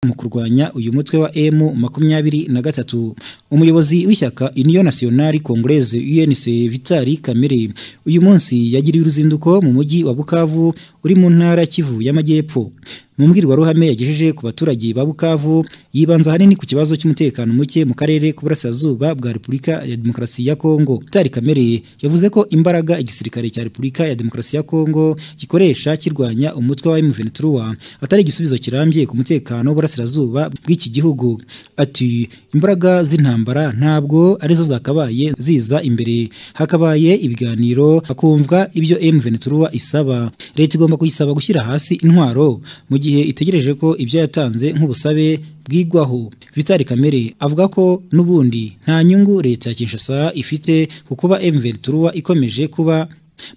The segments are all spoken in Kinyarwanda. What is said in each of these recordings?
mu kurwanya uyu mutwe wa M23 umuyobozi w'ishyaka Union Nationale Congolaise UNC Vitali Kamere uyu munsi yagiriye uruzinduko mu mujyi wa Bukavu uri mu ntara Kivu y'Amajyepfo mu mbwirwaruhame yagejeje ku baturage ba Bukavu yibanza hanini ku kibazo cy'umutekano muke mu karere k'uburasirazuba bwa Repubulika ya Demokarasi ya Kongo Vitali Kamere yavuze ko imbaraga igisirikare cya Repubulika ya Demokarasi ya Kongo gikoresha kirwanya umutwe wa M23 atari igisubizo kirambye ku mutekano w'uburasirazuba bw'iki gihugu ati imbaraga z'intambara ntabwo arizo zakabaye ziza imbere hakabaye ibiganiro hakumvwa ibyo M23 isaba leta igomba kuyisaba gushyira hasi intwaro mu gihe itegereje ko ibyo yatanze nk'ubusabe bwigwaho Vitali Kamere avuga ko n'ubundi nta nyungu leta ya Kinshasa ifite ku kuba M23 ikomeje kuba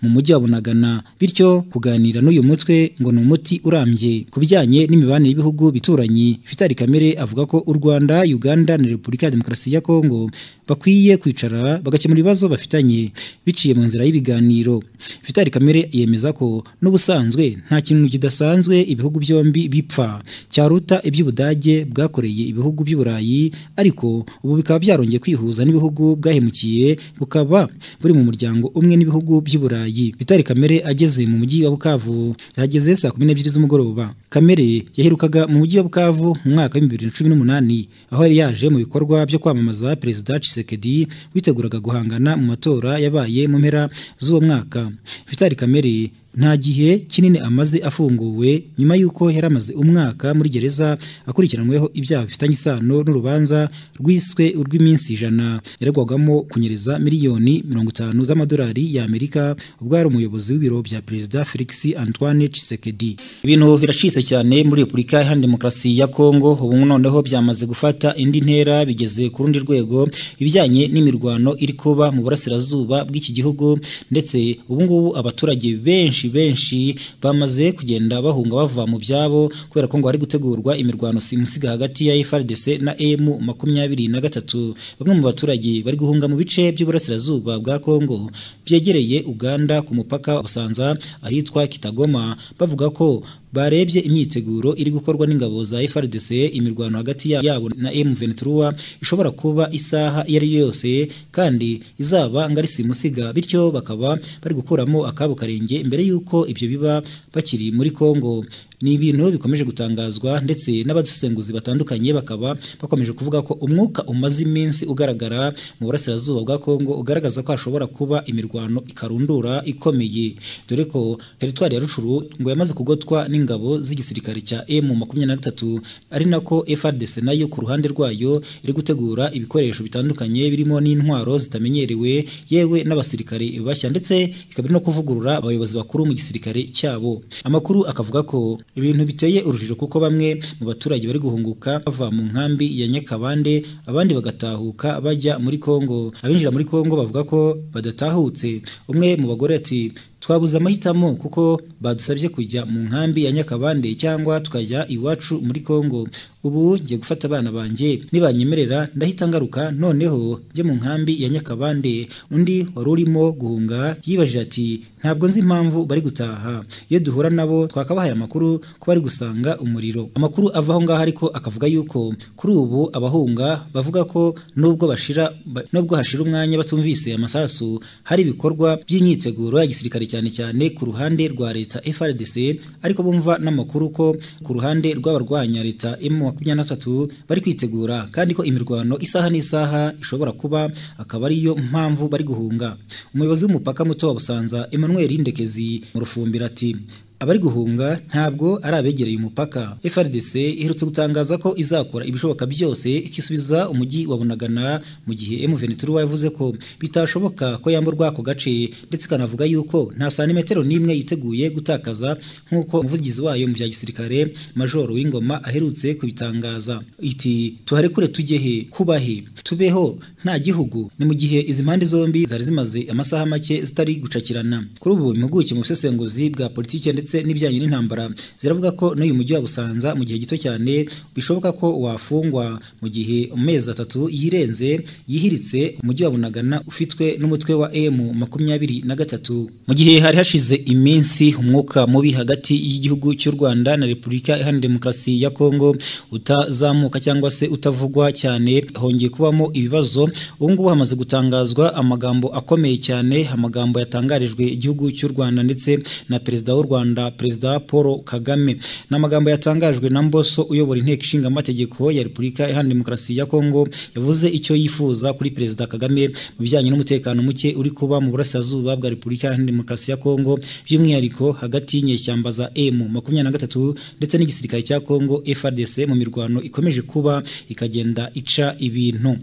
mu mujyi wa Bunagana bityo kuganira n'uyu mutwe ngo ni umuti urambye ku bijyanye n'imibanire y'ibihugu bituranyi Vitali Kamere avuga ko u Rwanda Uganda na Repubulika ya Demokarasi ya Kongo bakwiye kwicara bagakemura ibibazo bafitanye biciye mu nzira y'ibiganiro Vitali Kamere yemeza ko n'ubusanzwe nta kintu kidasanzwe ibihugu byombi bipfa cyaruta iby'Ubudage bwakoreye ibihugu by'Uburayi ariko ubu bikaba byarongeye kwihuza n'ibihugu bwahemukiye bukaba buri mu muryango umwe n'ibihugu by'Uburayi Vitali Kamere ageze mu mujyi wa Bukavu yahageze saa kumi n'ebyiri z'umugoroba Kamere yaherukaga mu mujyi wa Bukavu mu mwaka w'ibihumbi bibiri na cumi n'umunani aho yari yaje mu bikorwa byo kwamamaza Perezida Tshisekedi witeguraga guhangana mu matora yabaye mu mpera z'uwo mwaka Vitali Kamere nta gihe kinini amaze afunguwe nyuma y'uko yari amaze umwaka muri gereza akurikiranweho ibyaha bifitanye isano n'urubanza rwiswe urw'iminsi ijana yaregwagamo kunyereza miliyoni mirongo itanu z'amadolari y'Amerika ubwo yari umuyobozi w'ibiro bya Perezida Felix Antoine Tshisekedi ibintu biracitse cyane muri Repubulika Iharanira Demokarasi ya Kongo ubu noneho byamaze gufata indi ntera bigeze ku rundi rwego ibijyanye n'imirwano iri kuba mu burasirazuba bw'iki gihugu ndetse ubu ngubu abaturage benshi benshi bamaze kugenda bahunga bava mu byabo kubera ko ngo hari gutegurwa imirwano simusiga hagati ya FARDC na M makumyabiri na gatatu bamwe mu baturage bari guhunga mu bice by'uburasirazuba bwa Kongo byegereye Uganda ku mupaka wa Busanza ahitwa Kitagoma bavuga ko barebye imyiteguro iri gukorwa n'ingabo za FARDC imirwano hagati yabo na M23 ishobora kuba isaha iyo ari yo yose kandi izaba ngari simusiga bityo bakaba bari gukuramo akabo karenge imbere yuko ibyo biba bakiri muri Kongo ni ibintu bikomeje gutangazwa ndetse n'abadusenguzi batandukanye bakaba bakomeje kuvuga ko umwuka umaze iminsi ugaragara mu burasirazuba bwa Kongo ugaragaza ko hashobora kuba imirwano ikarundura ikomeye dore ko teritwari ya Rucuru ngo yamaze kugotwa n'ingabo z'igisirikare cya M23 ari nako FARDC nayo ku ruhande rwayo iri gutegura ibikoresho bitandukanye birimo n'intwaro zitamenyerewe yewe n'abasirikare bashya ndetse ikaba no kuvugurura abayobozi bakuru mu gisirikare cyabo amakuru akavuga ko ibintu biteye urujijo kuko bamwe mu baturage bari guhunguka bava mu nkambi ya Nyakabande abandi bagatahuka bajya muri Kongo abinjira muri Kongo bavuga ko badatahutse umwe mu bagore ati twabuze amahitamo kuko badusabye kujya mu nkambi ya Nyakabande cyangwa tukajya iwacu muri Kongo ubu ngiye gufata abana banjye nibanyemerera ndahita ngaruka noneho njye mu nkambi ya Nyakabande undi wari urimo guhunga yibajije ati ntabwo nzi impamvu bari gutaha iyo duhura nabo twakabahaye amakuru ko bari gusanga umuriro amakuru ava aho ngaho ariko akavuga yuko kuri ubu abahunga bavuga ko nubwo bashira nubwo hashira umwanya batumvise amasasu hari ibikorwa by'imyiteguro ya gisirikare cyane cyane ku ruhande rwa leta FRDC ariko bumva n'amakuru ko ku ruhande rw'abarwanya leta M23 bari kwitegura kandi ko imirwano isaha n'isaha ishobora kuba akaba ariyo mpamvu bari guhunga umuyobozi w'umupaka muto wa Busanza Emmanuel Ndekezi mu rufumbira ati abari guhunga ntabwo ari abegereye umupaka FRDC iherutse gutangaza ko izakora ibishoboka byose ikisubiza umujyi wa Bunagana mu gihe M23 yavuze ko bitashoboka ko yamburwa ako gace ndetse kanavuga yuko nta santimetero n'imwe yiteguye gutakaza nk'uko umuvugizi wayo mu bya gisirikare Major Wingoma aherutse kubitangaza iti tuharekure tujye he kubahe tubeho nta gihugu ni mu gihe izi mpande zombi zari zimaze amasaha make zitari gucakirana kuri ubu impuguke mu busesenguzi bwa politike ndetse ndetse n'ibijyanye n'intambara ziravuga ko n'uyu mujyi wa Busanza mu gihe gito cyane bishoboka ko wafungwa mu gihe amezi atatu yirenze yihiritse umujyi wa Bunagana ufitwe n'umutwe wa M makumyabiri na gatatu mu gihe hari hashize iminsi umwuka mubi hagati y'igihugu cy'u Rwanda na Repubulika Iharanira Demokarasi ya Kongo utazamuka cyangwa se utavugwa cyane hongeye kubamo ibibazo ubu ngubu hamaze gutangazwa amagambo akomeye cyane amagambo yatangarijwe igihugu cy'u Rwanda ndetse na perezida w'u Rwanda perezida Paul Kagame ni amagambo yatangajwe na Mboso uyobora inteko ishinga amategeko ya Repubulika Iharanira Demokarasi ya Kongo yavuze icyo yifuza kuri perezida Kagame mu bijyanye n'umutekano muke uri kuba mu burasirazuba bwa Repubulika Iharanira Demokarasi ya Kongo by'umwihariko hagati y'inyeshyamba za M makumyabiri na gatatu ndetse n'igisirikare cya Kongo FARDC mu mirwano ikomeje kuba ikagenda ica ibintu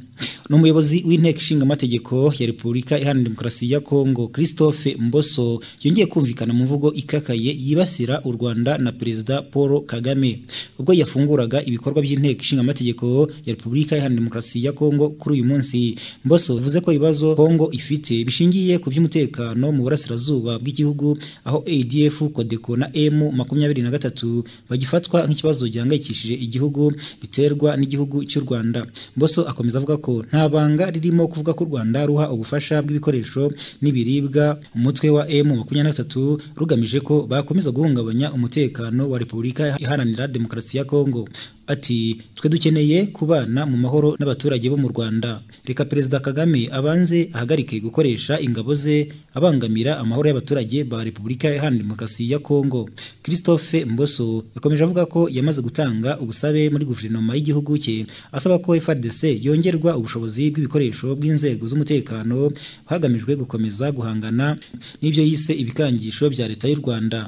ni umuyobozi w'inteko ishinga amategeko ya Repubulika Iharanira Demokarasi ya Kongo Christophe Mboso yongeye kumvikana mu mvugo ikakaye yibasira u Rwanda na perezida Paul Kagame ubwo yafunguraga ibikorwa by'inteko ishinga amategeko ya Repubulika Iharanira Demokarasi ya Kongo kuri uyu munsi Mboso yavuze ko ibibazo Kongo ifite bishingiye ku by'umutekano mu burasirazuba bw'igihugu aho ADF Codeco na M makumyabiri na gatatu bagifatwa nk'ikibazo gihangayikishije igihugu biterwa n'igihugu cy'u Rwanda Mboso akomeza avuga ko nta banga ririmo kuvuga ko u Rwanda ruha ubufasha bw'ibikoresho n'ibiribwa umutwe wa M makumyabiri na gatatu rugamije ko bakomeza guhungabanya umutekano wa Repubulika Iharanira Demokarasi ya Kongo ati twe dukeneye kubana mu mahoro n'abaturage bo mu Rwanda reka perezida Kagame abanze ahagarike gukoresha ingabo ze abangamira amahoro y'abaturage ba Repubulika Iharanira Demokarasi ya Kongo Christophe Mboso yakomeje avuga ko yamaze gutanga ubusabe muri guverinoma y'igihugu cye asaba ko FARDC yongerwa ubushobozi bw'ibikoresho bw'inzego z'umutekano hagamijwe gukomeza guhangana n'ibyo yise ibikangisho bya leta y'u Rwanda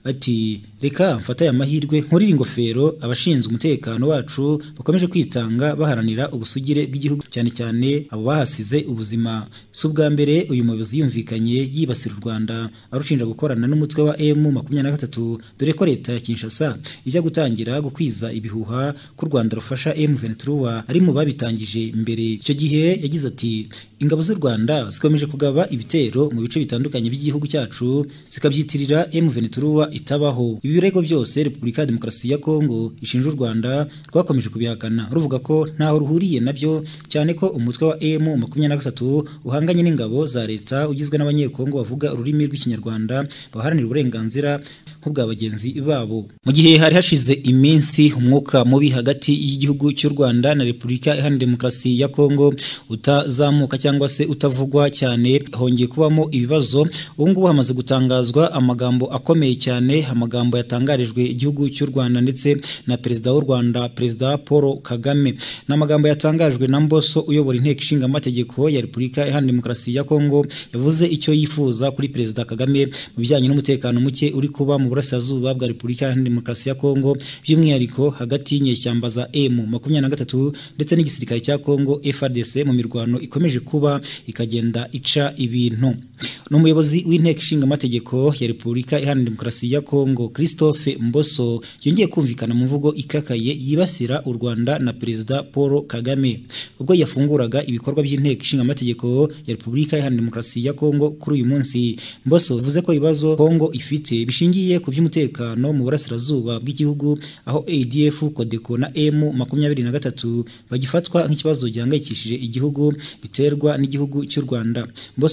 ati reka mfate aya mahirwe nkurire ingofero abashinzwe umutekano wacu bakomeje kwitanga baharanira ubusugire bw'igihugu cyane cyane abo bahasize ubuzima si ubwa mbere uyu muyobozi yumvikanye yibasira u Rwanda arushinja gukorana n'umutwe wa M makumyabiri na gatatu dore ko leta ya Kinshasa ijya gutangira gukwiza ibihuha ku Rwanda rufasha M23 ari mu babitangije mbere icyo gihe yagize ati ingabo z'u Rwanda zikomeje kugaba ibitero mu bice bitandukanye by'igihugu cyacu zikabyitirira M23 itabaho ibi birego byose Repubulika ya Demokarasi ya Kongo ishinja u Rwanda rwakomeje kubihakana ruvuga ko ntaho ruhuriye nabyo cyane ko umutwe wa M makumyabiri na gatatu uhanganye n'ingabo za leta ugizwe n'abanyekongo bavuga ururimi rw'ikinyarwanda baharanira uburenganzira nk'ubwa bagenzi babo mu gihe hari hashize iminsi umwuka mubi hagati y'igihugu cy'u Rwanda na Repubulika Iharanira Demokarasi ya Kongo utazamuka cyangwa se utavugwa cyane hongeye kubamo ibibazo ubu ngubu hamaze gutangazwa amagambo akomeye cyane amagambo yatangarijwe igihugu cy'u Rwanda ndetse na perezida w'u Rwanda perezida Paul Kagame ni amagambo yatangajwe na Mboso uyobora inteko ishinga amategeko ya Repubulika Iharanira Demokarasi ya Kongo yavuze icyo yifuza kuri perezida Kagame mu bijyanye n'umutekano muke uri kuba mu burasirazuba bwa Repubulika Iharanira Demokarasi ya Kongo by'umwihariko hagati y'inyeshyamba za M makumyabiri na gatatu ndetse n'igisirikare cya Kongo FARDC mu mirwano ikomeje kuba ikagenda ica ibintu ni umuyobozi w'inteko ishinga amategeko ya Repubulika Iharanira Demokarasi ya Kongo Christophe Mboso yongeye kumvikana mu mvugo ikakaye yibasira u Rwanda na perezida Paul Kagame ubwo yafunguraga ibikorwa by'inteko ishinga amategeko ya Repubulika Iharanira Demokarasi ya Kongo kuri uyu munsi Mboso yavuze ko ibibazo Kongo ifite bishingiye ku by'umutekano mu burasirazuba bw'igihugu aho ADF Codeco na M makumyabiri na gatatu bagifatwa nk'ikibazo gihangayikishije igihugu biterwa n'igihugu cy'u Rwanda Mboso